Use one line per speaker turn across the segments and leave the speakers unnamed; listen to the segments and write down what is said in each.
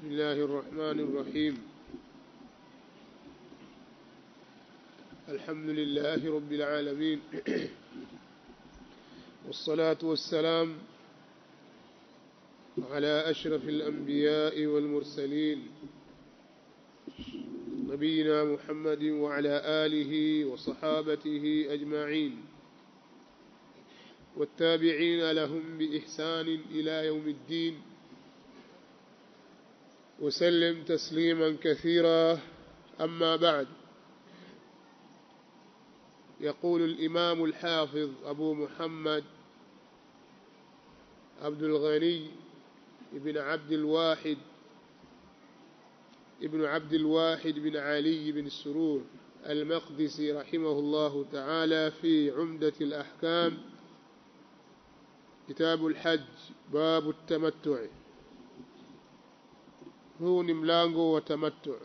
بسم الله الرحمن الرحيم الحمد لله رب العالمين والصلاة والسلام على أشرف الأنبياء والمرسلين نبينا محمد وعلى آله وصحابته أجمعين والتابعين لهم بإحسان إلى يوم الدين وسلم تسليما كثيرا أما بعد يقول الإمام الحافظ أبو محمد عبد الغني بن عبد الواحد ابن عبد الواحد بن علي بن السرور المقدسي رحمه الله تعالى في عمدة الأحكام كتاب الحج باب التمتع huu ni mlango wa tamattu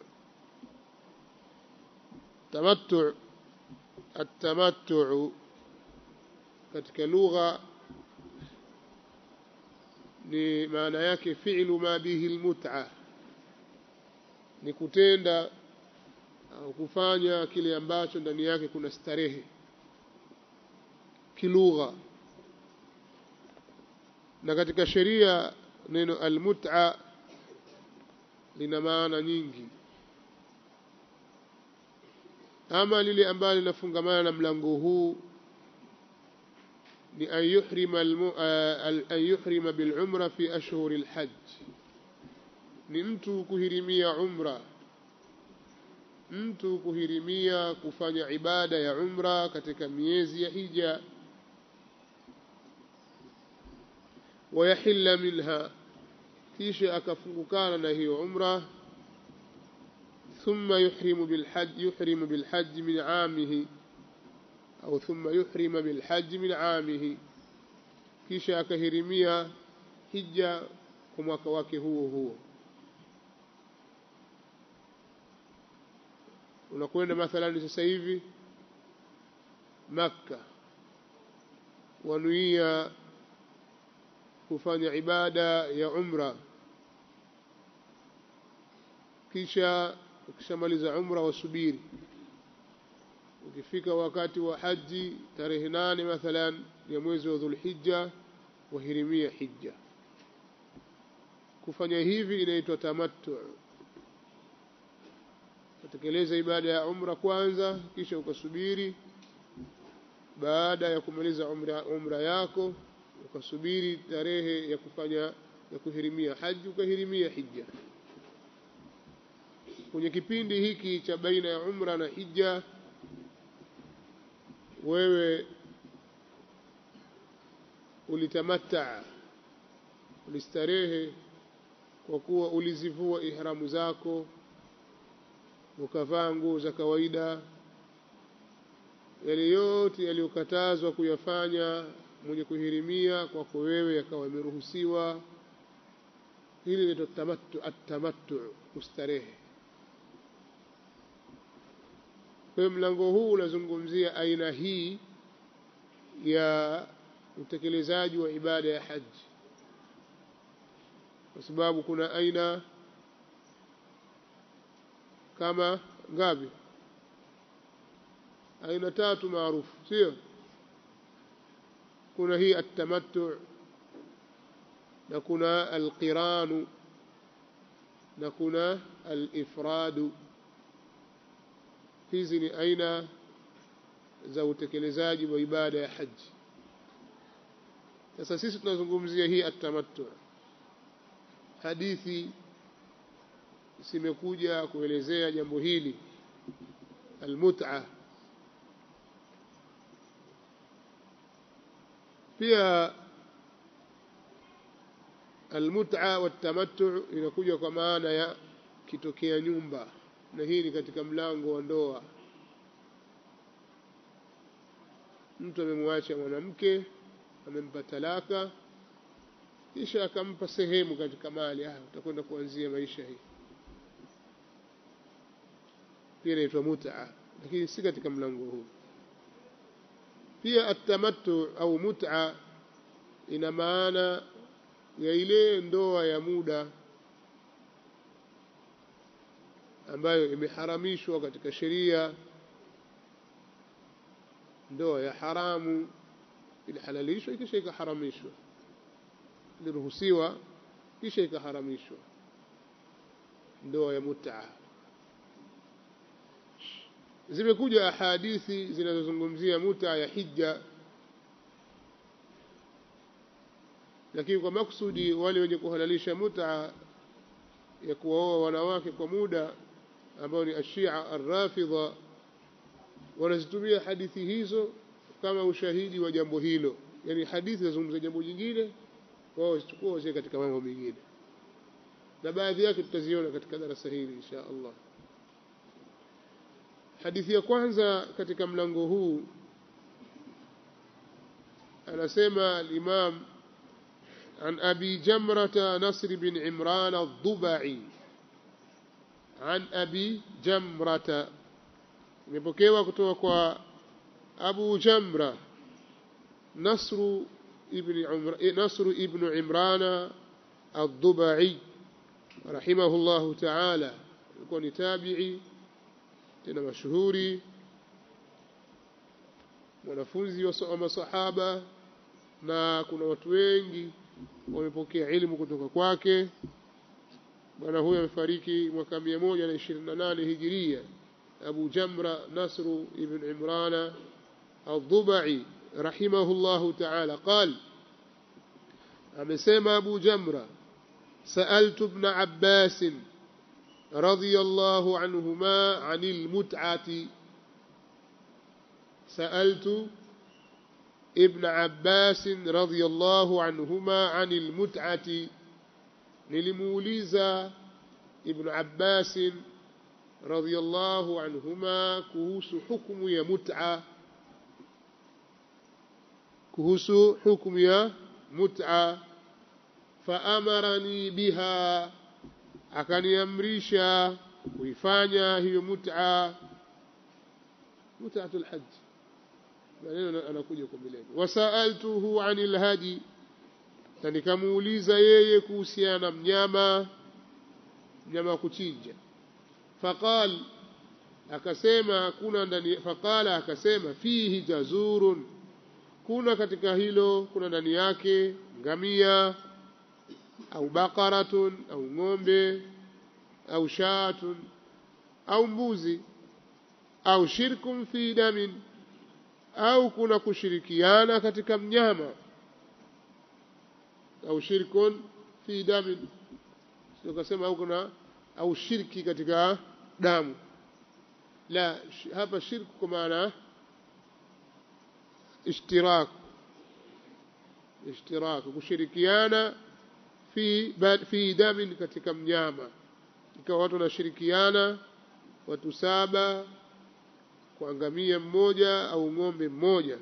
tamattu atamattu katika lugha ni maana yake fi'lu ma bihi almut'a ni kutenda au kufanya kile ambacho ndani yake kuna starehe kilugha na katika sheria neno almut'a lina maana nyingi ama lile ambalo linafungamana na mlango huu ni an yuhrima an yuhrima bil umra fi ashhur al hajj ni mtu kuhirimia umra mtu kuhirimia kufanya ibada ya umra katika miezi ya hija wayahilla minha kisha akafungukana na hiyo umra thumma yuhrimu bilhajj yuhrimu bilhajj min aamihi au thumma yuhrima bilhajj min aamihi kisha akahirimia hija kwa mwaka wake huo huo unakwenda mathalani sasa hivi makka wanuia kufanya ibada ya umra kisha ukishamaliza umra wasubiri ukifika wakati wa haji tarehe nane mathalan ya mwezi wa dhulhijja wahirimia hija kufanya hivi inaitwa tamattu utekeleza ibada ya umra kwanza kisha ukasubiri baada ya kumaliza umra, umra yako ukasubiri tarehe ya kufanya ya kuhirimia haji ukahirimia hija kwenye kipindi hiki cha baina ya umra na hija wewe ulitamataa ulistarehe kwa kuwa ulizivua ihramu zako ukavaa nguo za kawaida yale yote yaliyokatazwa kuyafanya mwenye kuhirimia kwako wewe yakawa yameruhusiwa hili linaitwa tamattu atamattu kustarehe kwa hiyo mlango huu unazungumzia aina hii ya utekelezaji wa ibada ya haji kwa sababu kuna aina kama ngapi aina tatu maarufu sio kuna hii atamattu na kuna alqiranu na kuna alifradu hizi ni aina za utekelezaji wa ibada ya haji sasa sisi tunazungumzia hii atamattu hadithi zimekuja kuelezea jambo hili almut'a pia almut'a watamattu inakuja kwa maana ya kitokea nyumba na hii ni katika mlango wa ndoa mtu amemwacha mwanamke amempa talaka kisha akampa sehemu katika mali ah utakwenda kuanzia maisha hii pia inaitwa mut'a lakini si katika mlango huu pia atamattu au mut'a ina maana ya ile ndoa ya muda ambayo imeharamishwa katika sheria ndoa ya haramu ilihalalishwa kisha ikaharamishwa iliruhusiwa kisha ikaharamishwa ndoa ya mutaa zimekuja ahadithi zinazozungumzia mutaa ya hija lakini kwa maksudi wale wenye kuhalalisha mutaa ya kuwaoa wanawake kwa muda ambao ni ashia arrafidha wanazitumia hadithi hizo kama ushahidi wa jambo hilo yani hadithi zinazungumza jambo jingine wao wazichukua wazie katika mambo mengine na baadhi yake tutaziona katika darasa hili insha Allah hadithi ya kwanza katika mlango huu anasema al-Imam عن أبي جمرة نصر بن عمران الضبعي عن أبي جمرة imepokewa kutoka kwa Abu Jamra Nasru ibn Umra Nasru ibn Imran ad-Dubai rahimahullah ta'ala alikuwa ni tabi'i tena mashuhuri mwanafunzi wa masahaba na kuna watu wengi wamepokea ilmu kutoka kwake bwana huyo amefariki mwaka 128 hijiria أبو جمرة نصر بن عمران الضبعي رحمه الله تعالى قال أمسيما أبو جمرة سألت ابن عباس رضي الله عنهما عن المتعة سألت ابن عباس رضي الله عنهما عن المتعة نلموليزا ابن عباس رضي الله عنهما كهوس حكم يا متعة كهوس حكم يا متعة فأمرني بها akaniamrisha kuifanya hiyo mut'a mut'atul hajj maneno anakuja kwa mbeleni wasaaltuhu anil hadi na nikamuuliza yeye kuhusiana na mnyama mnyama wa kuchinja faqal akasema kuna ndani faqala akasema fihi jazurun kuna katika hilo kuna ndani yake ngamia au baqaratun au ng'ombe au shatun au mbuzi au shirkun fi damin au kuna kushirikiana katika mnyama au shirkun fi damin sio kasema au kuna au shirki katika damu la hapa shirku kwa maana ishtirak ishtirak kushirikiana fi fi damin katika mnyama ikawa watu wanashirikiana watu saba kuangamia mmoja au ng'ombe mmoja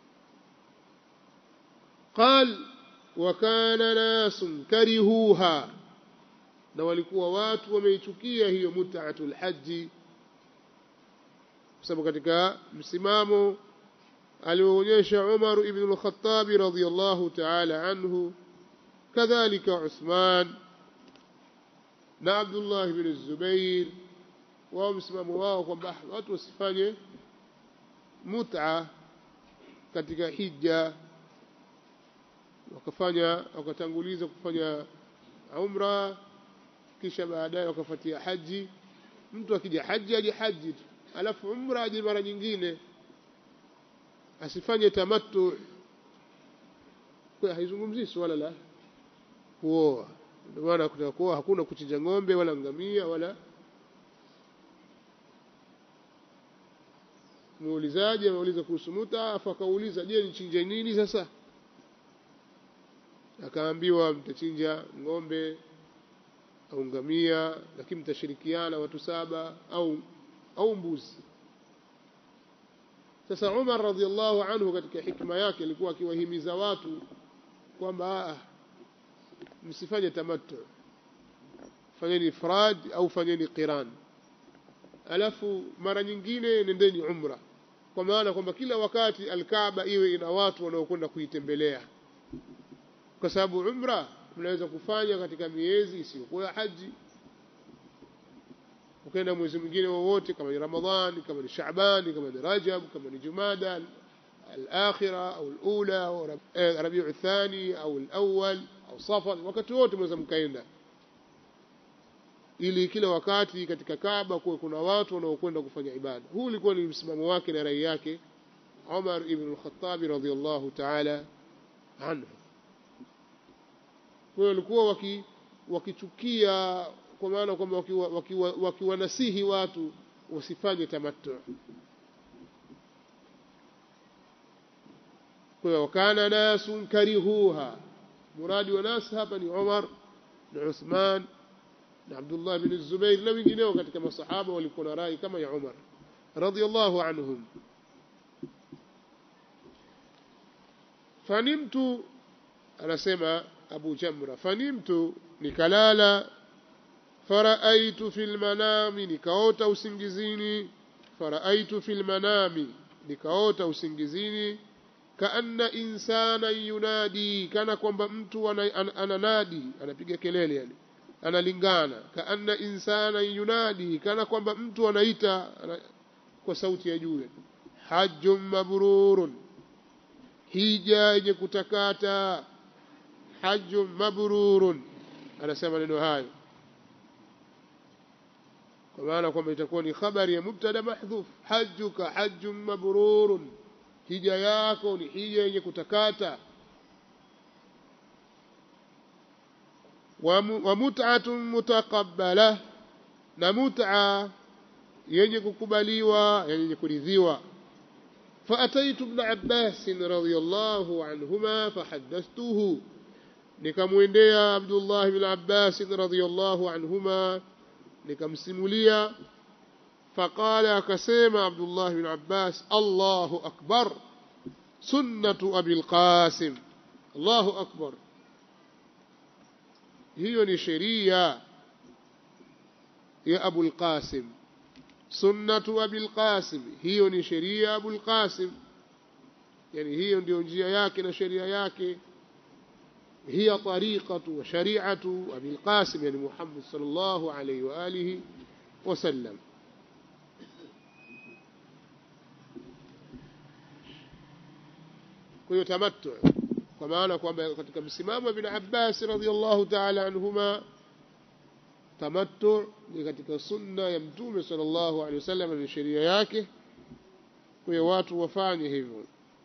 qal wa kana nasun karihuha na walikuwa watu wameichukia hiyo mut'atul haji kwa sababu katika msimamo alioonyesha Umar ibn al-Khattab radhiyallahu ta'ala anhu kadhalika Uthman na Abdullah ibn Zubair wao msimamo wao kwamba watu wasifanye mut'a katika hija wakafanya wakatanguliza kufanya umra kisha baadaye wakafuatia haji mtu akija haji aje haji tu alafu umra aje mara nyingine asifanye tamattu kwa haizungumzii swala la kuoa ndio maana kutaka kuoa hakuna kuchinja ng'ombe wala ngamia wala muulizaji ameuliza kuhusu muta afu akauliza je nichinje nini sasa akaambiwa mtachinja ng'ombe au ngamia lakini mtashirikiana watu saba au au mbuzi sasa Umar radhiallahu anhu katika hikma yake alikuwa akiwahimiza watu kwamba msifanye tamattu fanyeni ifrad au fanyeni qiran alafu mara nyingine nendeni umra kwa maana kwamba kila wakati alkaaba iwe ina watu wanaokwenda kuitembelea kwa sababu umra mnaweza kufanya katika miezi isiyokuwa ya haji ukaenda mwezi mwingine wowote kama ni ramadhani kama ni shaabani kama ni rajab kama ni jumada al-akhira au al-ula au rabiu thani au al-awwal au safar wakati wote mweza mkaenda ili kila wakati katika Kaaba kuwe kuna watu wanaokwenda kufanya ibada. Huu ulikuwa ni msimamo wake na rai yake Umar ibn al-Khattab radhiyallahu ta'ala anhu. Kwa hiyo walikuwa waki wakichukia kwa maana kwamba wakiwanasihi waki, waki watu wasifanye tamattu. Kwa hiyo wakana nasun karihuha. Muradi wa nas hapa ni Umar na Uthman na Abdullah bin Zubair na wengineo katika masahaba walikuwa na rai kama ya Umar radhiyallahu anhum fanimtu anasema Abu Jamra fanimtu nikalala faraaitu fil manami nikaota usingizini faraaitu fil manami nikaota usingizini kaanna insana yunadi kana kwamba mtu ananadi anapiga kelele yani analingana kaanna insana yunadi kana kwamba mtu anaita ana, kwa sauti ya juu hajjun mabrurun hija yenye kutakata hajjun mabrurun anasema neno hayo kwa maana kwamba itakuwa ni habari ya mubtada mahdhuf hajjuka hajjun mabrurun hija yako ni hija yenye kutakata wa mut'atun mutaqabbala na mut'a yenye kukubaliwa yenye kuridhiwa فأتيت ابن عباس رضي الله عنهما فحدثته nikamwendea Abdullah ibn Abbas radhiyallahu anhuma nikamsimulia faqala akasema Abdullah ibn Abbas Allahu akbar sunnatu Abil Qasim Allahu akbar hiyo ni sheria ya Abul Qasim sunnatu Abil Qasim hiyo ni sheria ya Abul Qasim yani hiyo ndio njia yake na sheria yake هي طريقة وشريعة أبي القاسم يعني محمد صلى الله عليه وآله وسلم kwa tamattu kwa maana kwamba katika msimamo bin Abbas radhiallahu ta'ala anhuma tamattu ni katika sunna ya mtume sallallahu alaihi wasallam ni sheria yake kwa watu wafanye hivyo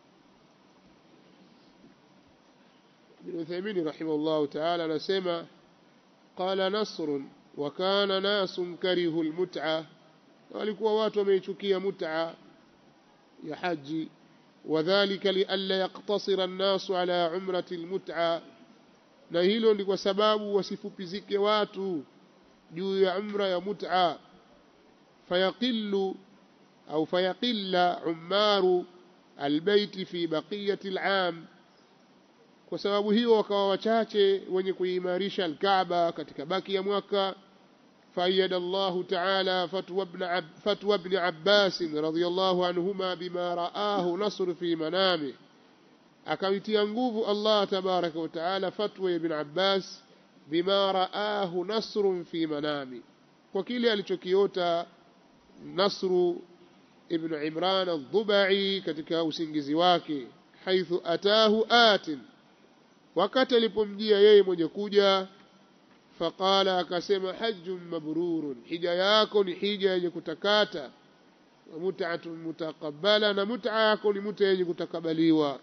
ابن عثيمين رحمه الله تعالى نسمع قال نصر وكان ناس كرهوا المتعة walikuwa watu wameichukia mut'a ya haji wadhālika lialla yaqtasira an-nasu ala umrati al-mut'a na hilo ni kwa sababu wasifupizike watu juu ya umra ya mut'a fayaqillu au fayaqilla ummaru albayti fi baqiyati al-'am kwa sababu hiyo wakawa wachache wenye kuimarisha alkaaba katika baki ya mwaka فأيد الله تعالى فتوى ابن, عب فتوى ابن عباس رضي الله عنهما بما رآه نصر في منامه akaitia nguvu Allah tabaraka wa taala fatwa ya ibn Abbas bima raahu nasrun fi manami kwa kile alichokiota Nasru ibn Imran al-Dhubai katika usingizi wake haithu atahu atin wakati alipomjia yeye mwenye kuja faqala akasema hajjun mabrurun hija yako ni hija yenye kutakata wa mut'atun mutaqabbala na mut'a yako ni mut'a yenye kutakabaliwa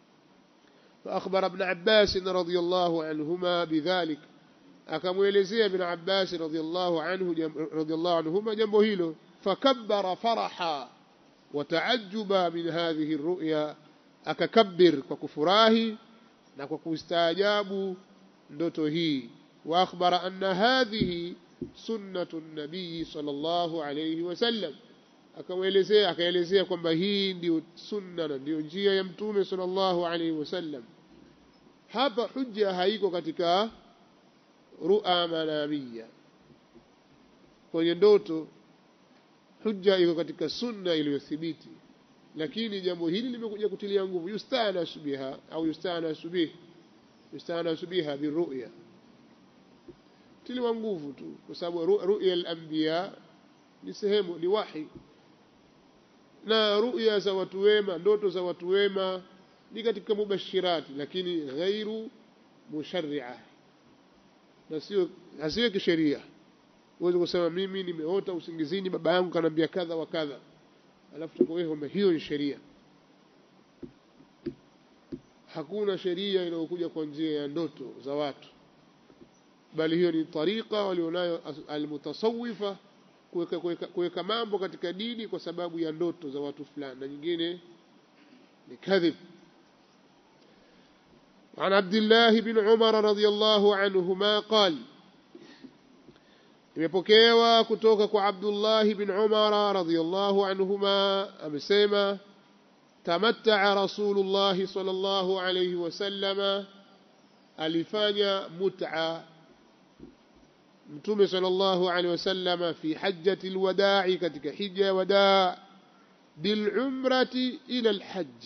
فأخبر ابن عباس رضي الله عنهما بذلك akamwelezea ibn Abbas radhiyallahu anhu radhiyallahu anhuma jambo hilo fakabbara faraha wa ta'ajjuba min hadhihi ar-ru'ya akakabbir kwa kufurahi na kwa kustaajabu ndoto hii wa akhbara anna hadhihi sunnatu an-nabii sallallahu alayhi wasallam akaelezea akaelezea kwamba hii ndio sunna na ndio njia ya mtume sallallahu alayhi wasallam hapa hujja haiko katika ru'a manamia kwenye ndoto hujja iko katika sunna iliyothibiti lakini jambo hili limekuja kutilia nguvu yustana subiha au yustana subih yustana subiha biru'ya tiliwa nguvu tu kwa sababu ru'ya al-anbiya ni sehemu ni wahi na ruya za watu wema ndoto za watu wema ni katika mubashirati lakini ghairu musharria na sio hasiwe kisheria uweze kusema mimi nimeota usingizini baba yangu kanaambia kadha wa kadha alafu tukawewe kwamba hiyo ni sheria hakuna sheria inayokuja kwa njia ya ndoto za watu bali hiyo ni tariqa walionayo almutasawifa kuweka mambo katika dini kwa sababu ya ndoto za watu fulani na nyingine ni kadhib عن عبد الله بن عمر رضي الله عنهما قال imepokewa kutoka kwa Abdullah bin Umar radhiyallahu anhuma amesema tamatta'a Rasulullah sallallahu alayhi wasallama alifanya mut'a Mtume sallallahu alayhi wasallama fi hajjati alwada'i katika hija ya wadaa bil umrati ila alhajj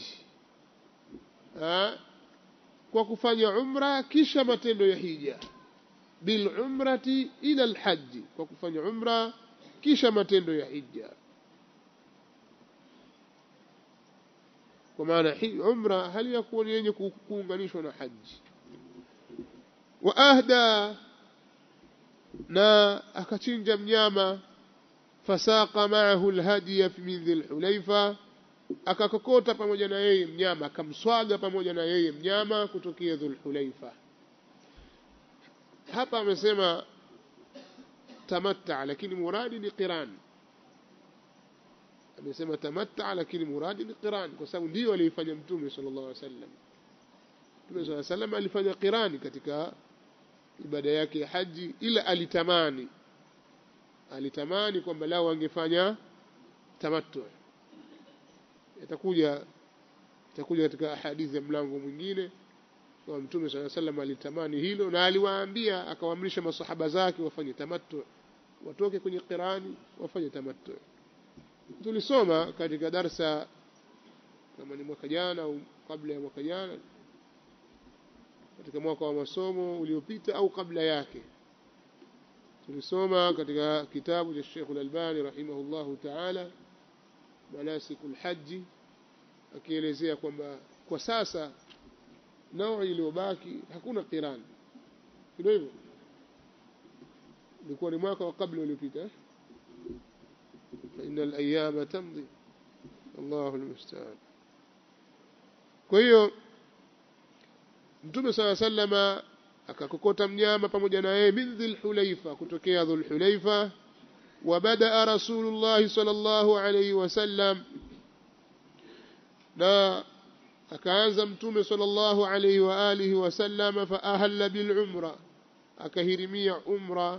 kwa kufanya umra kisha matendo ya hija bil umrati ila alhajj kwa kufanya umra kisha matendo ya hija kwa maana umra hali yakuwa ni yenye kuunganishwa na haji wa ahda na akachinja mnyama fasaqa ma'ahu alhadiya min dhil hulaifa akakokota pamoja na yeye mnyama akamswaga pamoja na yeye mnyama kutokea dhul hulaifa hapa amesema tamatta lakini muradi ni qiran amesema tamatta lakini muradi ni qiran kwa sababu ndio alifanya mtume sallallahu alaihi wasallam mtume sallallahu alaihi wasallam alifanya qirani katika ibada yake ya haji ila alitamani alitamani kwamba lao angefanya tamattu itakuja itakuja katika hadithi ya mlango mwingine kwa mtume swalla sallam alitamani hilo na aliwaambia akawaamrisha masahaba zake wafanye tamattu watoke kwenye qirani wafanye tamattu tulisoma katika darsa kama ni mwaka jana au kabla ya mwaka jana katika mwaka wa masomo uliopita au kabla yake tulisoma katika kitabu cha Sheikh Al-Albani rahimahullahu ta'ala manasikul haji akielezea kwamba kwa sasa nao iliyobaki hakuna qiran ndio hivyo ilikuwa ni mwaka wa kabla uliopita inna al-ayyama tamdi Allahu al-musta'an kwa hiyo Mtume sala sallama akakokota mnyama pamoja na yeye min dhil hulaifa kutokea dhul hulaifa وبدأ رسول الله صلى الله عليه وسلم na akaanza mtume sallallahu alayhi wa alihi wasallam fa ahalla bil umra akahirimia umra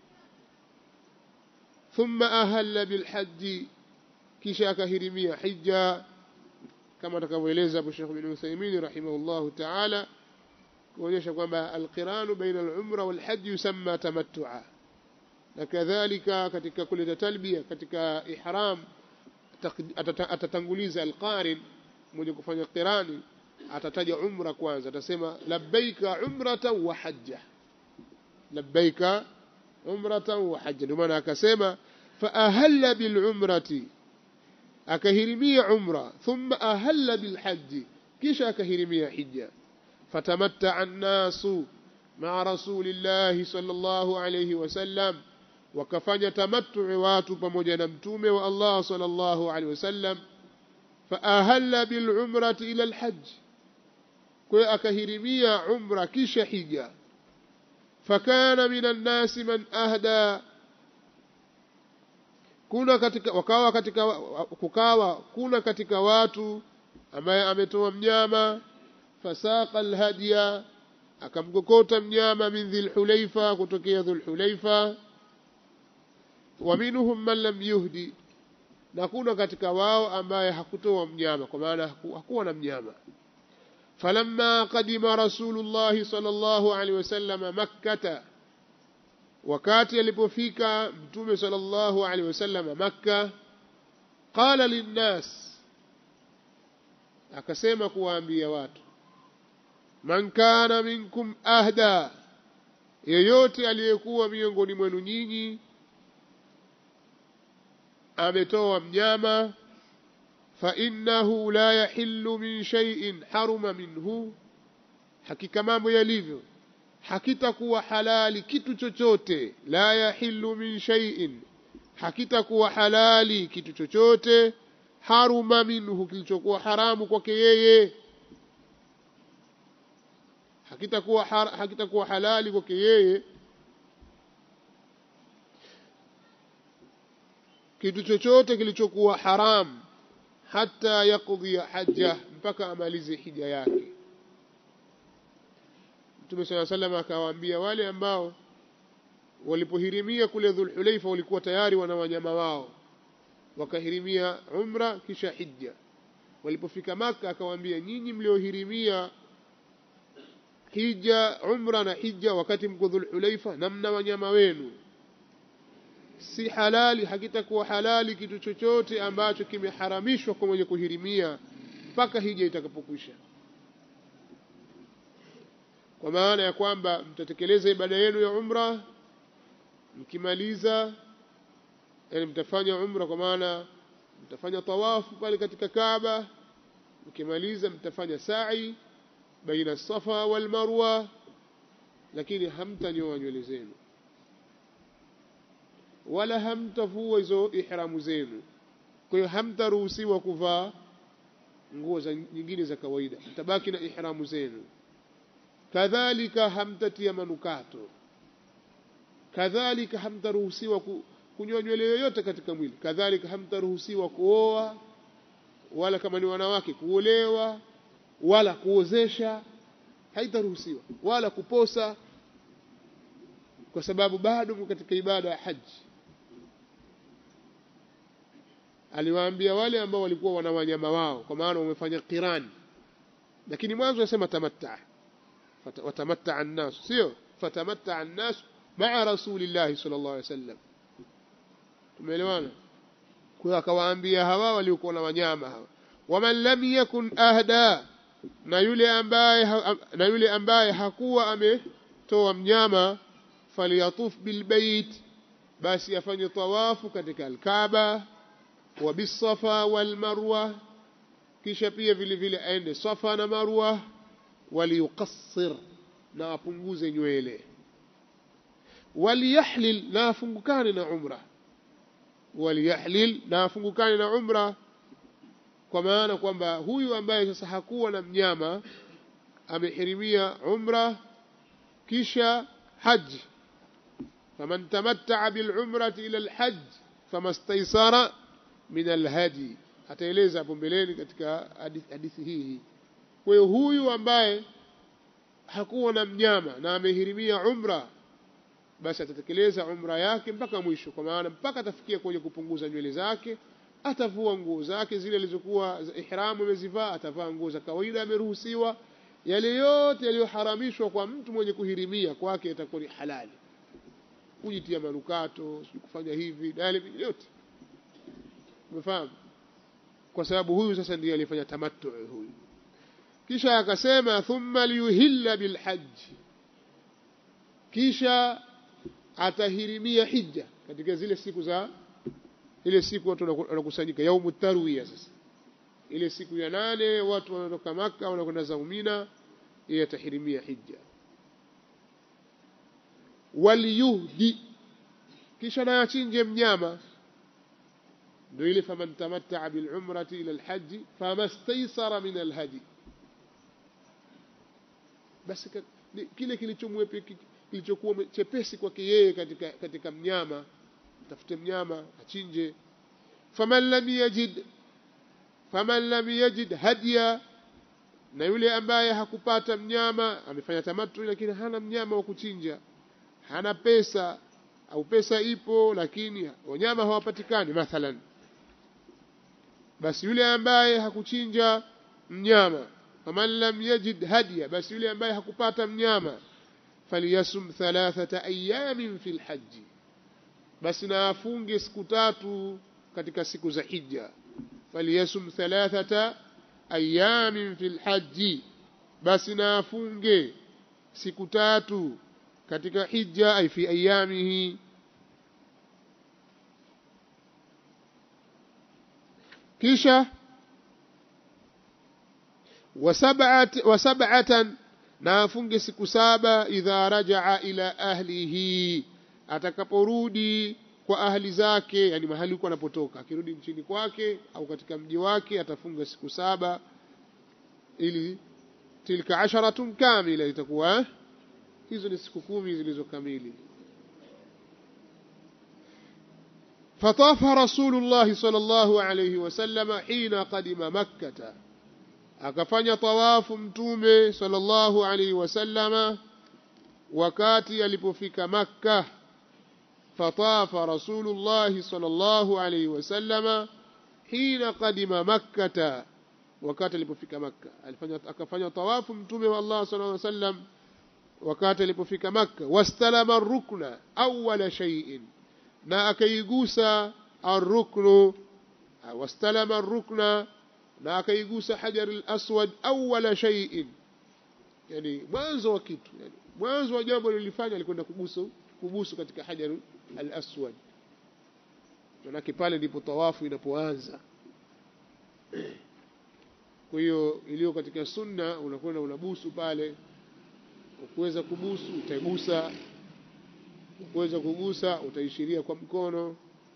thumma ahalla bil hajj kisha akahirimia hija kama atakavyoeleza Abu Sheikh bin Uthaymeen rahimahullahu ta'ala kuonyesha kwamba alqiranu baina al-umra wal hajj yusamma tamattu'a na kadhalika katika kuleta talbia katika ihram atatanguliza alqarin mwenye kufanya qirani atataja umra kwanza atasema labbaika umratan wa hajja labbaika umratan wa hajja ndio maana akasema fa ahalla bil umrati akahirimia umra thumma ahalla bil hajji kisha akahirimia hija fatamatta an-nasu ma'a rasulillahi sallallahu alayhi wasallam wakafanya tamattu watu pamoja na mtume wa Allah sallallahu alaihi wasallam faahalla bil umrati ila al hajj kwa akahirimia umra kisha hija fakana minan nasi man ahda kuna katika wakawa katika kukawa kuna katika watu ambaye ametoa mnyama fasaqa al hadiya akamgokota mnyama min dhil hulaifa kutokea dhul hulaifa ومنهم من لم يهدي na kuna katika wao ambaye hakutoa mnyama kwa maana hakuwa na mnyama falamma qadima rasulullah sallallahu alaihi wasallam makkata wakati alipofika mtume sallallahu alaihi wasallam makka qala linnas akasema kuwaambia watu man kana minkum ahda yeyote aliyekuwa miongoni mwenu nyinyi ametoa mnyama فإنه لا يحل من شيء حرم منه hakika mambo yalivyo hakitakuwa halali kitu chochote la yahillu min shay'in hakitakuwa halali kitu chochote haruma minhu kilichokuwa haramu kwake yeye hakitakuwa har, hakitakuwa halali kwake yeye kitu chochote kilichokuwa haramu hata yakudhia haja mpaka amalize hija yake Mtume sala salam akawaambia wale ambao walipohirimia kule Dhulhulaifa walikuwa tayari wana wanyama wao wakahirimia umra kisha hija walipofika maka akawaambia nyinyi mliohirimia hija umra na hija wakati mko Dhulhulaifa na mna wanyama wenu si halali hakitakuwa halali kitu chochote ambacho kimeharamishwa kwa mwenye kuhirimia mpaka hija itakapokwisha kwa maana ya kwamba mtatekeleza ibada yenu ya umra mkimaliza yani mtafanya umra kwa maana mtafanya tawafu pale katika Kaaba mkimaliza mtafanya sa'i baina safa wal marwa lakini hamtanyoa nywele zenu wala hamtavua hizo ihramu zenu kwa hiyo hamtaruhusiwa kuvaa nguo za nyingine za kawaida mtabaki na ihramu zenu kadhalika hamtatia manukato kadhalika hamtaruhusiwa kunyoa nywele yoyote katika mwili kadhalika hamtaruhusiwa kuoa wala kama ni wanawake kuolewa wala kuozesha haitaruhusiwa wala kuposa kwa sababu bado katika ibada ya haji aliwaambia wale ambao walikuwa wana wanyama wao kwa maana wamefanya qirani lakini mwanzo anasema tamatta watamatta an-nas sio fatamatta an-nas ma'a rasulillahi sallallahu alaihi wasallam tumeelewana kwa akawaambia hawa waliokuwa na wanyama hawa waman lam yakun ahda na yule ambaye na yule ambaye hakuwa ametoa mnyama falyatuf bilbait basi afanye tawafu katika alkaaba wa bisafa wal marwa kisha pia vile vile aende safa na marwa waliyuqassir na apunguze nywele waliyahlil na afungukane na umra waliyahlil na afungukane na umra kwa maana kwamba huyu ambaye sasa hakuwa na mnyama amehirimia umra kisha haji faman tamatta'a bil'umrati ila al-hajj famastaysara min al-hadi ataeleza hapo mbeleni katika hadithi hii kwa hiyo huyu ambaye hakuwa na mnyama na amehirimia umra basi atatekeleza umra yake mpaka mwisho kwa maana mpaka atafikia kwenye kupunguza nywele zake atavua nguo zake zile alizokuwa ihramu amezivaa atavaa nguo za kawaida ameruhusiwa yale yote yaliyoharamishwa kwa mtu mwenye kuhirimia kwake itakuwa ni halali kujitia manukato kufanya hivi na yale yote umefahamu kwa sababu huyu sasa ndiye alifanya tamattu huyu kisha akasema thumma liyuhilla bilhajj kisha atahirimia hija katika zile siku za ile siku watu wanakusanyika yaumu tarwiya sasa ile siku ya nane watu wanatoka maka wanakwenda zaumina yeye atahirimia hija waliyuhdi kisha na achinje mnyama ndio ile faman tamatta'a bil umrati ila al hajj famastaysara min al hadi basi kile kilichomwepe kilichokuwa chepesi kwake yeye katika katika mnyama tafute mnyama achinje faman lam yajid faman lam yajid hadiya na yule ambaye hakupata mnyama amefanya tamattu lakini hana mnyama wa kuchinja hana pesa au pesa ipo lakini wanyama hawapatikani mathalan basi yule ambaye hakuchinja mnyama faman lam yajid hadiya basi yule ambaye hakupata mnyama falyasum thalathata ayamin fil hajji basi na afunge siku tatu katika siku za hija falyasum thalathata ayamin fil hajji basi na afunge siku tatu katika hija ay fi ayamihi kisha wasabatan na afunge siku saba idha rajaa ila ahlihi atakaporudi kwa ahli zake yani mahali huko anapotoka akirudi nchini kwake au katika mji wake atafunga siku saba ili tilka asharatun kamila itakuwa hizo ni siku kumi zilizokamili فطاف رسول الله صلى الله عليه وسلم حين قدم مكة akafanya tawafu mtume sallallahu alaihi wasallama wakati alipofika makka fatafa rasulullahi sallallahu alaihi wasallama hina qadima makkata wakati alipofika makka alifanya akafanya tawafu mtume wa allah sallallahu alaihi wasallam wakati alipofika makka wastalama rukna awwala shay'in na akaigusa arruknu wastalama rukna na akaigusa hajar al-aswad awwala shay'in yani mwanzo wa kitu yani mwanzo wa jambo lilifanya alikwenda kubusu kubusu katika hajar al-aswad manake pale ndipo tawafu inapoanza kwa hiyo iliyo katika sunna unakwenda unabusu pale ukiweza kubusu utaigusa ukiweza kugusa utaishiria kwa mkono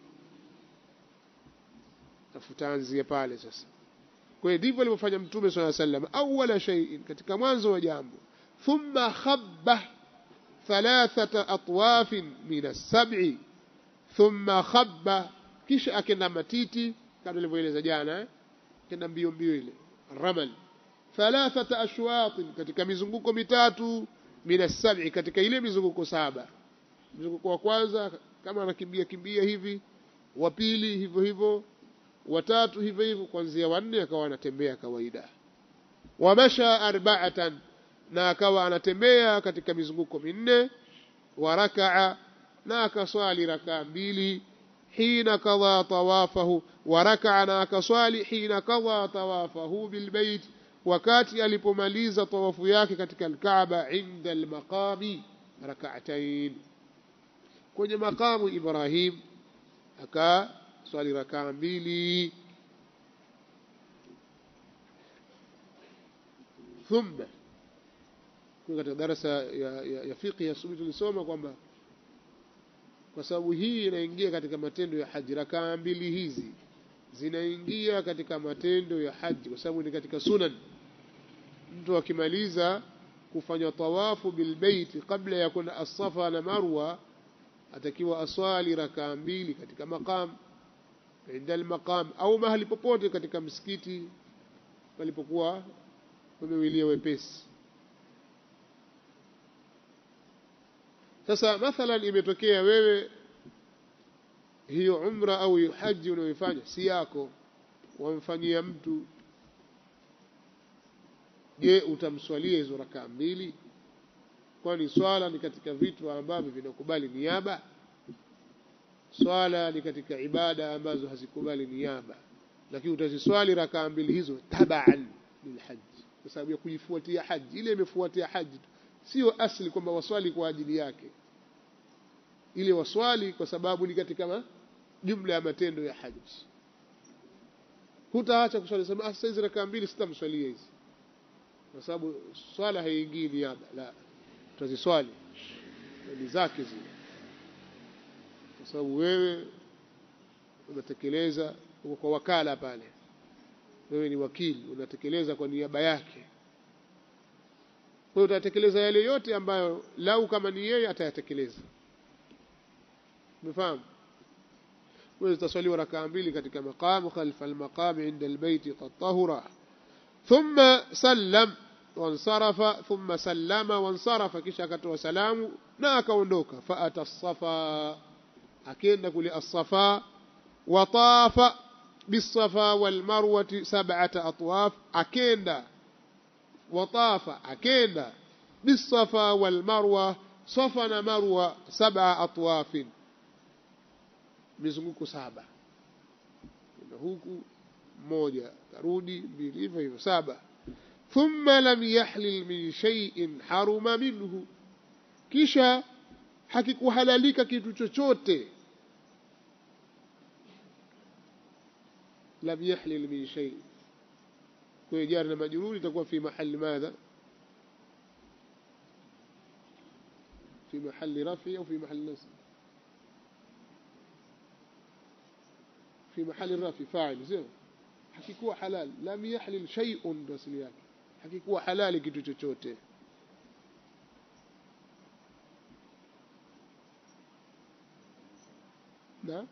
tafutaanzia pale sasa kwa hiyo ndivyo alivyofanya mtume swalla sallam awwala shay'in katika mwanzo wa jambo thumma khabba thalathata atwafin min as-sab'i thumma khabba kisha akenda matiti kama nilivyoeleza jana eh? kenda mbio mbio ile ramal thalathata ashwat katika mizunguko mitatu min as-sab'i katika ile mizunguko saba mzunguko wa kwanza kama anakimbia kimbia hivi wa pili hivyo hivyo watatu hivyo hivyo kuanzia wanne akawa anatembea kawaida wamasha arba'atan na akawa anatembea katika mizunguko minne wa rakaa na akaswali rakaa mbili hina kadha tawafahu wa rakaa na akaswali hina kadha tawafahu bilbait wakati alipomaliza tawafu yake katika alkaaba inda almaqami rak'atayn kwenye maqamu ibrahim aka swali rakaa mbili thumma katika darasa ya, ya, ya fiqh ya asubuhi tulisoma kwamba kwa sababu hii inaingia katika matendo ya haji rakaa mbili hizi zinaingia katika matendo ya haji kwa sababu ni katika sunan mtu akimaliza kufanya tawafu bilbeiti kabla ya kwenda asafa na marwa atakiwa aswali rakaa mbili katika maqam inda almaqam au mahali popote katika msikiti palipokuwa pamewilia wepesi sasa mathalan imetokea wewe hiyo umra au hiyo haji unayoifanya si yako wamfanyia mtu je utamswalia hizo rakaa mbili kwani swala ni katika vitu ambavyo vinakubali niaba swala ni katika ibada ambazo hazikubali niaba lakini utaziswali rakaa mbili hizo tabaan lilhaji kwa sababu ya kuifuatia haji ile imefuatia haji sio asli kwamba waswali kwa ajili yake ile waswali kwa sababu ni katika jumla ya matendo ya haji hutaacha kuswali sema ah hizi rakaa mbili sitamswalia hizi kwa sababu swala haiingii niaba la tutaziswali ni zake zile kwa sababu wewe unatekeleza uko kwa wakala pale wewe ni wakili unatekeleza kwa niaba yake kwa hiyo utatekeleza yale yote ambayo lau kama ni yeye atayatekeleza umefahamu wewe utaswaliwa rakaa mbili katika maqamu khalfa almaqam inda albayt qad tahura thumma sallam wansarafa thumma sallama wansarafa kisha akatoa salamu na akaondoka faata safa akenda kule as-safa watafa bisafa walmarwati sab'ata atwaf akenda watafa akenda bisafa walmarwa safa na marwa sab'a atwafin mizunguko saba na huku moja karudi mbili hivyo hivyo saba thumma lam yahlil min shay'in haruma minhu kisha hakikuhalalika kitu chochote lam yahlil min shay kwa hiyo jari na majruri itakuwa fi mahali madha في محل رفع أو في محل نصب في محل الرفع فاعل زين hakikuwa halal lam yahlil shay'un ndo asili yake hakikuwa halali kitu chochote na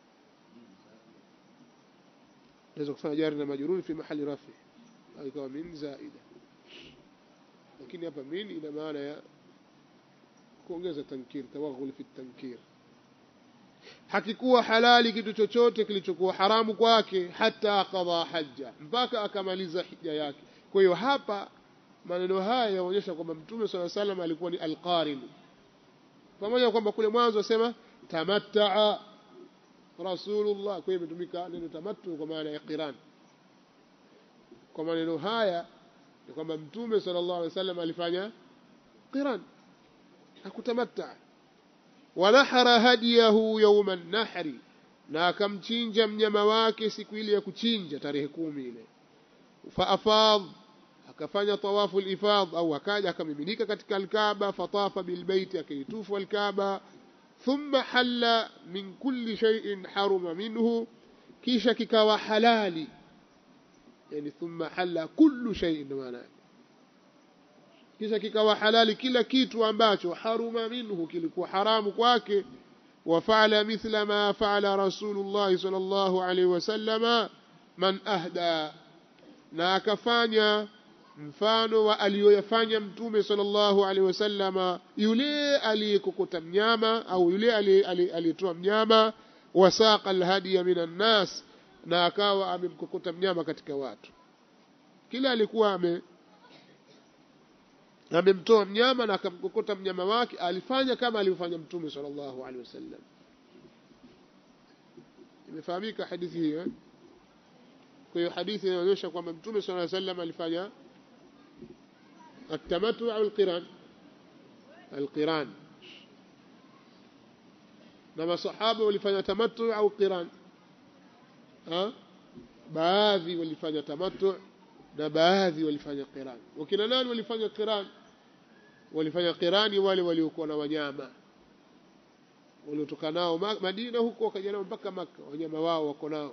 naweza kufanya jari na majruri fi mahali rafi au ikawa min zaida lakini hapa min ina maana ya kuongeza tankir tawaghul fi tankir hakikuwa halali kitu chochote kilichokuwa haramu kwake hata qadha hajja mpaka akamaliza hija yake kwa hiyo hapa maneno haya yaonyesha kwamba mtume sala salam alikuwa ni alqarin pamoja na kwamba kule mwanzo asema tamattaa rasulullah kwa hiyo imetumika neno tamattu kwa maana ya qiran kwa maneno haya ni kwamba mtume sallallahu alaihi wasallam alifanya qiran hakutamatta wanahara hadiyahu yauma nahri na akamchinja mnyama wake siku ile ya kuchinja tarehe kumi ile faafadh akafanya tawafu lifadh au akaja akamiminika katika alkaaba fatafa bilbeiti akaitufu alkaaba thumma halla min kulli shay'in haruma minhu kisha kikawa halali yani thumma halla kullu shay'in maana kisha kikawa halali kila kitu ambacho haruma minhu kilikuwa haramu kwake وفعل مثل ما فعل رسول الله صلى الله عليه وسلم من أهدى na akafanya mfano wa aliyoyafanya mtume sallallahu alaihi wasallama yule aliyekokota mnyama au yule aliyetoa mnyama wasaqa alhadiya minan nas na akawa amemkokota mnyama katika watu kila alikuwa ame amemtoa mnyama na akamkokota mnyama wake alifanya kama alivyofanya mtume sallallahu alaihi wasallam imefahamika hadithi hiyo kwa hiyo hadithi inaonyesha kwamba mtume sallallahu alaihi wasallam alifanya التمتع أو القران القران نما صحابه walifanya tamattu au qiran ha baadhi walifanya tamattu na baadhi walifanya qiran wakina nani walifanya qiran walifanya qirani wale waliokuwa na wanyama waliotoka nao Madina huko wakaja nao mpaka Maka wanyama wao wako nao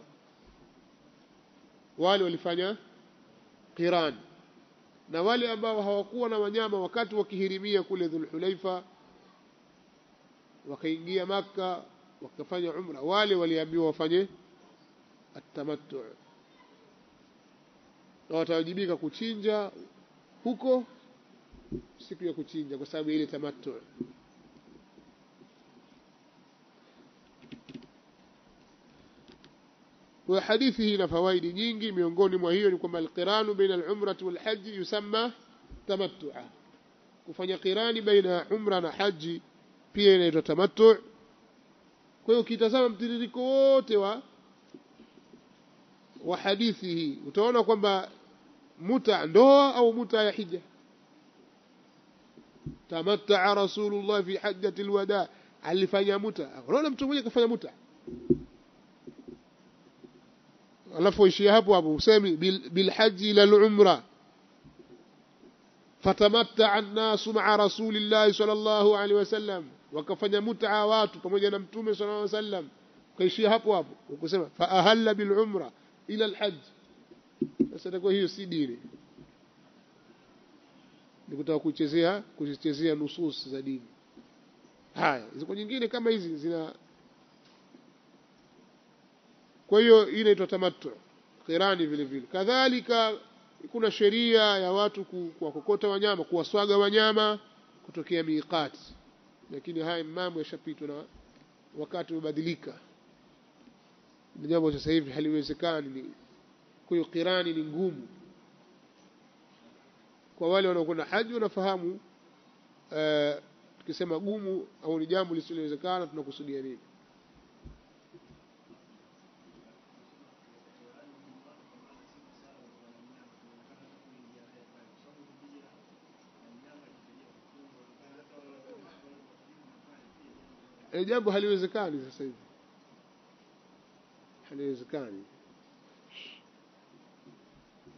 wale walifanya qiran na wale ambao hawakuwa na wanyama wakati wakihirimia kule Dhulhulaifa wakaingia Maka wakafanya umra wale waliambiwa wafanye atamattu na watawajibika kuchinja huko siku ya kuchinja kwa sababu ile tamattu kwa hadithi hii ina fawaidi nyingi miongoni mwa hiyo ni kwamba alqiranu baina alumrati walhaji yusamma tamattua kufanya qirani baina ya umra na haji pia inaitwa tamattu kwa hiyo ukitazama mtiririko wote wa wa hadithi hii utaona kwamba muta ndoa au muta ya hija tamattaa rasulullah fi hajjati alwada alifanya muta unaona mtu mmoja kafanya muta alafu ishia hapo hapo usemi bilhaji ila lumra fatamatta an-nasu ma'a rasulillahi sallallahu alaihi wasallam wakafanya mut'a watu pamoja na mtume sallallahu alaihi wasallam kaishia hapo hapo ukusema fa ahalla bil umra ila al-hajj sasa itakuwa hiyo si dini ni kutaka kuchezea kuzichezea nusus za dini haya ziko nyingine kama hizi zina kwa hiyo hii inaitwa tamattu qirani vile vile kadhalika kuna sheria ya watu kuwakokota wanyama kuwaswaga wanyama kutokea miqati lakini haya mambo yashapitwa na wakati umebadilika ni jambo sasa hivi haliwezekani kwa hiyo qirani ni ngumu kwa wale wanaokwenda haji wanafahamu tukisema gumu au ni jambo lisilowezekana tunakusudia nini e, jambo haliwezekani sasa hivi haliwezekani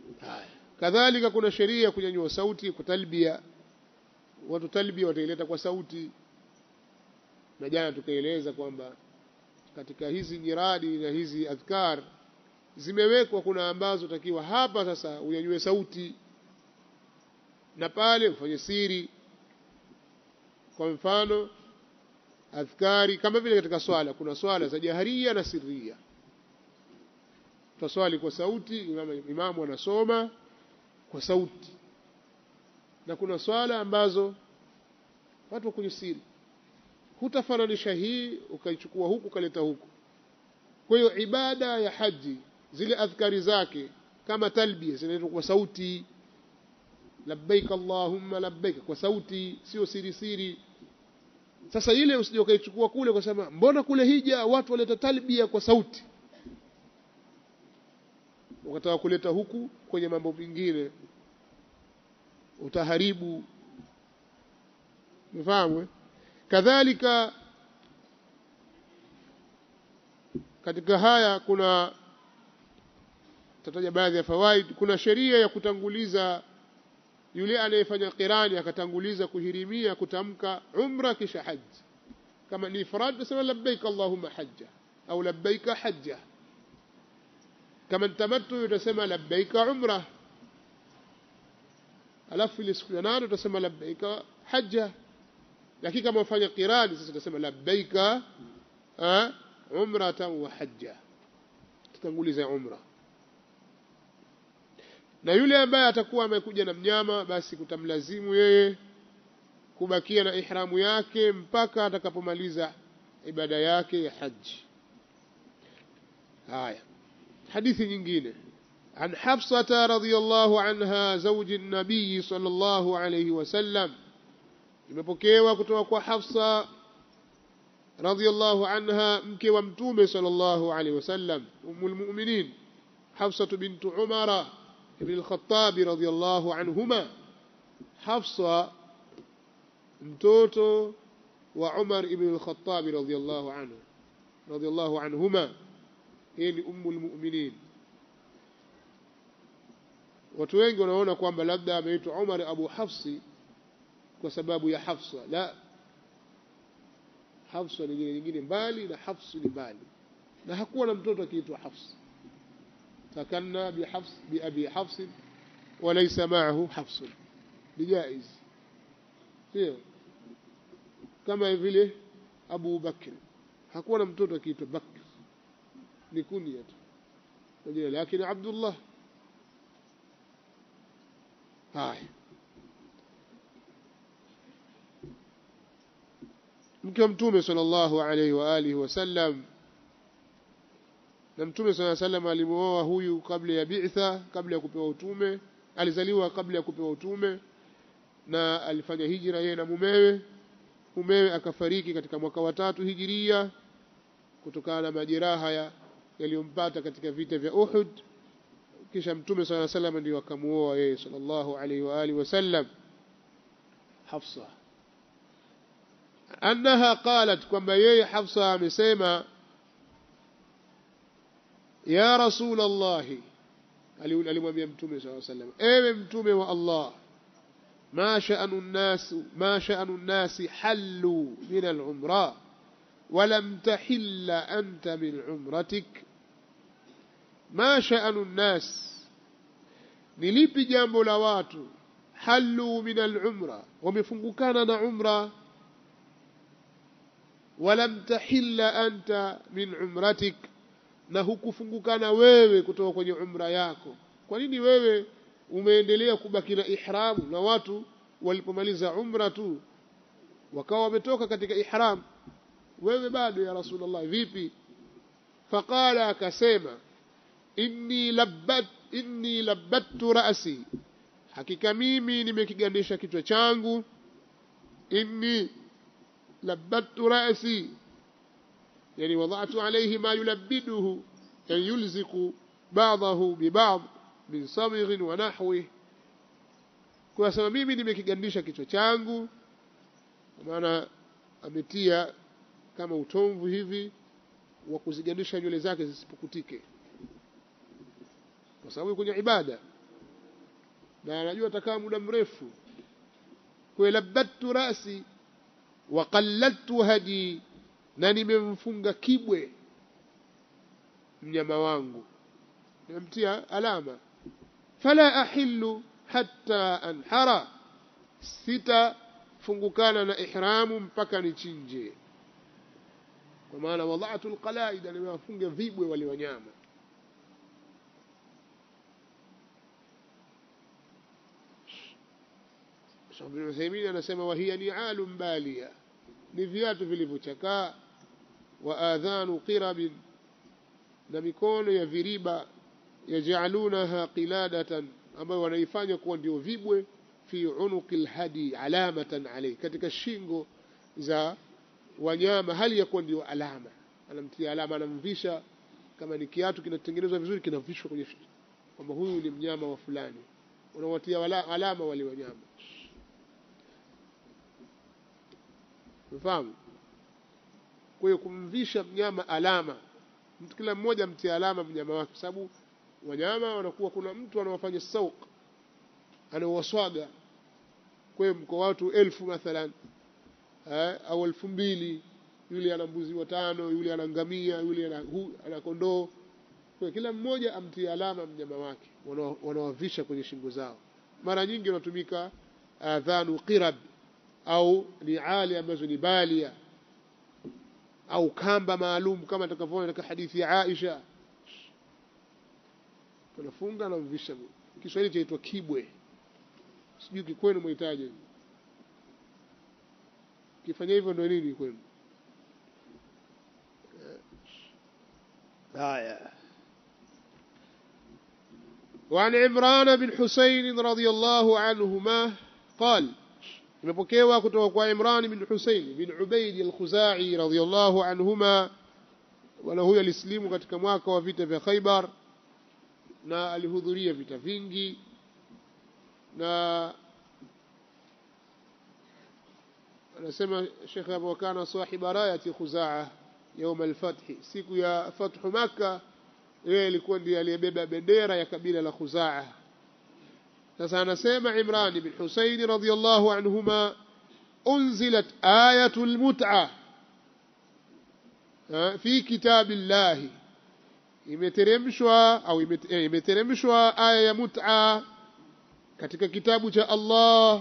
haya kadhalika kuna sheria ya kunyanyua sauti kwa talbia watu talbia wataileta kwa sauti na jana tukaeleza kwamba katika hizi nyiradi na hizi adhkar zimewekwa kuna ambazo takiwa hapa sasa unyanyue sauti na pale ufanye siri kwa mfano adhkari kama vile katika swala kuna swala za jaharia na sirria tutaswali kwa sauti imamu, imamu anasoma kwa sauti na kuna swala ambazo watu kwenye siri hutafananisha hii ukaichukua huku ukaleta huku kwa hiyo ibada ya haji zile adhkari zake kama talbia zinaitwa kwa sauti labbaik allahumma labbaik kwa sauti sio siri siri sasa ile usije ukaichukua kule kwa sababu mbona kule hija watu waleta talbia kwa sauti ukataka kuleta huku kwenye mambo mengine utaharibu mfahamu kadhalika katika haya kuna tataja baadhi ya fawaid kuna sheria ya kutanguliza yule anayefanya qirani akatanguliza kuhirimia kutamka umra kisha haji kama ni ifrad tunasema labbaik allahumma hajja au labbaika hajja kama tamattu utasema labbaika umra alafu ile siku ya nane utasema labbaika hajja lakini kama ufanya qirani sasa utasema labbaika umratan wa hajja tutanguliza umra na yule ambaye atakuwa amekuja na mnyama basi kutamlazimu yeye kubakia na ihramu yake mpaka atakapomaliza ibada yake ya haji haya hadithi nyingine عن حفصة رضي الله عنها زوج النبي صلى الله عليه وسلم imepokewa kutoka kwa Hafsa radhiyallahu anha mke wa mtume sallallahu alaihi wasallam ummul mu'minin Hafsa bint Umara ibn al-Khattab radhiyallahu anhuma Hafsa mtoto wa Umar ibn al-Khattab radhiyallahu anhu radhiyallahu anhuma yeye ni ummul mu'minin watu wengi wanaona kwamba labda ameitwa Umar Abu Hafsi kwa sababu ya Hafsa la Hafsa ni jina nyingine mbali na Hafsi ni mbali na hakuwa na mtoto akiitwa Hafs takanna bi Hafs bi Abi Hafs walaysa ma'ahu Hafs bijaiz sio kama vile Abu Bakr hakuwa na mtoto akiitwa Bakr ni kunia tu kwa jina lakini Abdullah haya mke wa mtume sallallahu alaihi wa alihi wasallam na mtume sallallahu alaihi wasallam alimuoa huyu kabla ya bi'tha kabla ya kupewa utume alizaliwa kabla ya kupewa utume na alifanya hijra yeye na mumewe mumewe akafariki katika mwaka wa tatu hijiria kutokana na majeraha ya yaliyompata katika vita vya Uhud kisha mtume sallallahu alaihi wasallam ndio akamuoa yeye sallallahu alaihi wa alihi wasallam Hafsa annaha qalat kwamba yeye Hafsa amesema ya rasul Allah alimwambia mtume sallallahu alaihi wasallam ewe mtume wa Allah ما شأن الناس ما شأن الناس حلوا من العمرة ولم تحل أنت من عمرتك ما شأن الناس نلipi jambo la watu halu min al-umra wamefungukana na umra walam tahilla anta min umratik na hukufungukana wewe kutoka kwenye umra yako kwa nini wewe umeendelea kubaki na ihramu na watu walipomaliza umra tu wakawa wametoka katika ihram wewe bado ya rasulullah vipi faqala akasema inni labbat inni labbattu ra'si hakika mimi nimekigandisha kichwa changu inni labbattu ra'si yani wada'tu alayhi ma yulabbiduhu yani yulziqu ba'dahu bi ba'd min samighin wa nahwi kwa sababu mimi nimekigandisha kichwa changu maana ametia kama utomvu hivi wa kuzigandisha nywele zake zisipukutike kwa sababu kwenye ibada na anajua atakaa muda mrefu kwa labbattu rasi wa qalladtu hadi na nimemfunga kibwe mnyama wangu nimemtia alama fala ahillu hatta anhara sitafungukana na ihramu mpaka nichinje kwa maana wadhatu alqalaida nimewafunga vibwe wale wanyama Sheikh bin Uthaymeen anasema wahiya ni'alun baliya ni viatu vilivyochakaa wa adhanu qirabin na mikono ya viriba yajalunaha qiladatan ambayo wanaifanya kuwa ndio vibwe fi unuqi alhadi alamatan alayhi katika shingo za wanyama hali ya kuwa ndio alama anamtia alama anamvisha kama ni kiatu kinatengenezwa vizuri kinavishwa kwenye kwamba huyu ni mnyama wa fulani unawatia alama wale wanyama Unafahamu? Kwa hiyo kumvisha mnyama alama, mtu kila mmoja mtie alama mnyama wake, kwa sababu wanyama wanakuwa, kuna mtu anawafanya sauq, anawaswaga. Kwa hiyo mko watu elfu mathalan eh, au elfu mbili yule ana mbuzi watano, yule ana ngamia, yule ana, hu, ana kondoo. Kwa kila mmoja amtie alama mnyama wake, wanawavisha kwenye shingo zao. Mara nyingi wanatumika adhanu qirab au niali ambazo ni balia au kamba maalum kama atakavyoona katika hadithi ya Aisha tunafunga na mvisha Kiswahili chaitwa kibwe sijui kikwenu mwitaje kifanya hivyo ndio nini kwenu haya وعن عمران بن حسين رضي الله عنهما قال imepokewa kutoka kwa Imran bin Husayn bin Ubaid al-Khuzai radhiyallahu anhuma wala huyo alislimu katika mwaka wa vita vya Khaybar na alihudhuria vita vingi na anasema Sheikh Abu Kana sahiba rayati Khuzaa يوم الفتح siku ya fathu Makkah yeye alikuwa ndiye aliyebeba bendera ya kabila la Khuzaa sasa anasema Imran bin Husayn radhiyallahu anhuma unzilat ayatul mut'a fi kitabillahi imeteremshwa au imeteremshwa aya ya mut'a katika kitabu cha Allah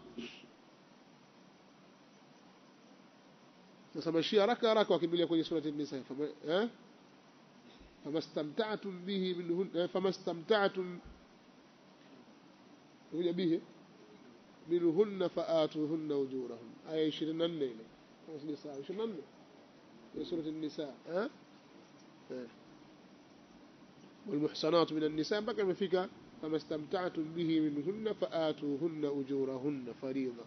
sasa mashia haraka haraka wakimbilia kwenye surati an-nisa eh famastamta'tum bihi minhun famastamta'tum kuja bihi minhunna faatuhunna ujurahum aya 24 ile kama sija sawa 24 ya sura an-nisa eh والمحصنات من النساء بقى مفيك فما استمتعتم به منهن فآتوهن أجورهن فريضة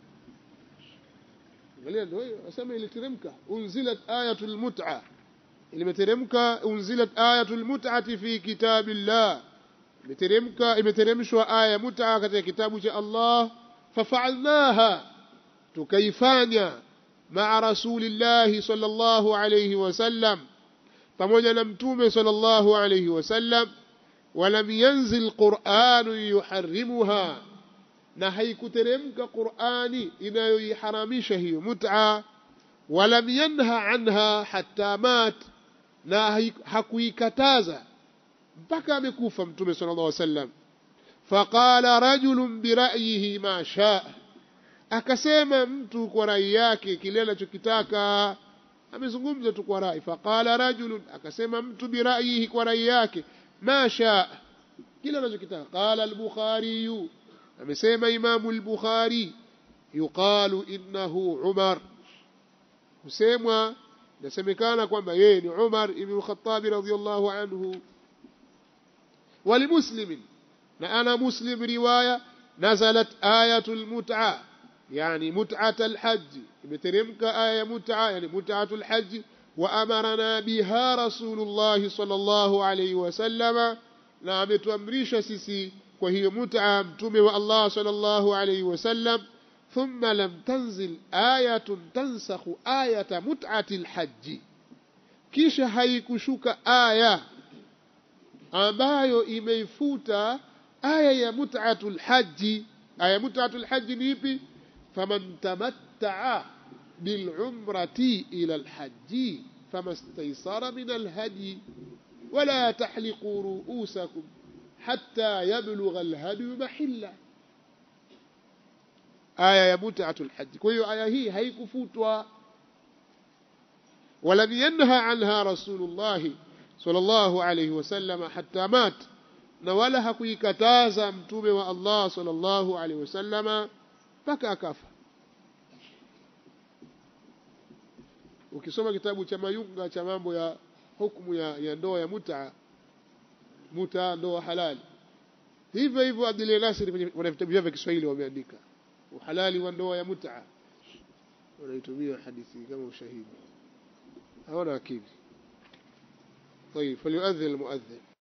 angalia ndio hiyo asema iliteremka unzilat ayatul mut'a ilimeteremka unzilat ayatul mut'ati fi kitabillah imeteremka imeteremshwa aya ya mut'a katika kitabu cha Allah fafa'alnaha tukaifanya ma'a rasulillahi sallallahu alayhi wasallam pamoja na mtume sallallahu alayhi wasallam walam yanzil qur'anu yuharrimuha na haikuteremka Qur'ani inayoiharamisha hiyo mut'a walam yanha anha hatta mat na hakuikataza mpaka amekufa mtume sallallahu alaihi wasallam faqala rajulun bira'yihi ma shaa akasema mtu kwa rai yake kile anachokitaka amezungumza tu kwa rai faqala rajulun akasema mtu bira'yihi kwa rai yake ma shaa kile anachokitaka qala al-bukhari amesema imamu al-bukhari yuqalu innahu umar husemwa nasemekana kwamba yeye ni umar ibn khattab radhiyallahu anhu ولمسلم أنا مسلم رواية نزلت آية المتعة يعني متعة الحج بترمك آية متعة يعني متعة الحج وأمرنا بها رسول الله صلى الله عليه وسلم نعم تمريش سيسي وهي متعة متومي الله صلى الله عليه وسلم ثم لم تنزل آية تنسخ آية متعة الحج كيش هيكشك آية ambayo imeifuta aya ya mut'atul haji aya mut'atul haji ni ipi faman tamatta'a bil'umrati ila al-hajji famastaysara min al-hadi ولا تحلقوا رؤوسكم حتى يبلغ الهدي محله aya ya mut'atul hajj kwa hiyo aya hii haikufutwa ولم ينهى عنها رسول الله صلى الله عليه وسلم حتى مات na wala hakuikataza mtume wa Allah sallallahu alaihi wasallama mpaka akafa ukisoma kitabu cha Mayunga cha mambo ya hukumu ya, ya ndoa ya muta muta ndoa halali hivyo hivyo Abdul Nasir wana vitabu vyao vya Kiswahili wameandika uhalali wa ndoa ya muta wanaitumia hadithi kama ushahidi hawana akili طيب فليؤذن المؤذن